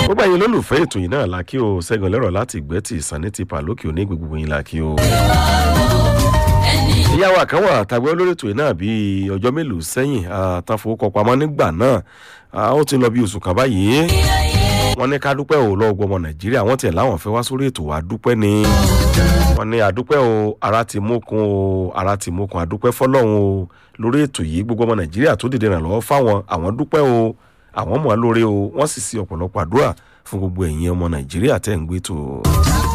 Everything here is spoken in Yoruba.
gbogbo ẹ̀yin olólùfẹ́ ètò yìí náà la kí o ṣẹ́gun lẹ́rọ̀ láti ìgbẹ́tì ìsànní ti pàlókè òní gbogbo yín la kí o. ìyàwó àkànwà àtàgbẹ́ olórí ètò yìí náà bíi ọjọ́ mélòó sẹ́yìn àtàfowókọpamọ́ nígbà náà ó ti lọ bí oṣù kan báyìí wọ́n ní ká dúpẹ́ o lọ́wọ́ ọmọ nàìjíríà wọ́n tiẹ̀ láwọn fẹ́ wá sórí ètò wa dúpẹ́ ni wọ́n ní àdúpẹ́ o ara ti mókun o ara ti mókun àdúpẹ́ fọlọ́run o lórí ètò yìí gbogbo ọmọ nàìjíríà tó dìde ràn lọ́wọ́ fáwọn àwọn dúpẹ́ o àwọn mọ̀ lórí o wọ́n sì sí ọ̀pọ̀lọpọ̀ àdúrà fún gbogbo ẹ̀yin ọmọ nàìjíríà tẹ̀ ń gbé tó.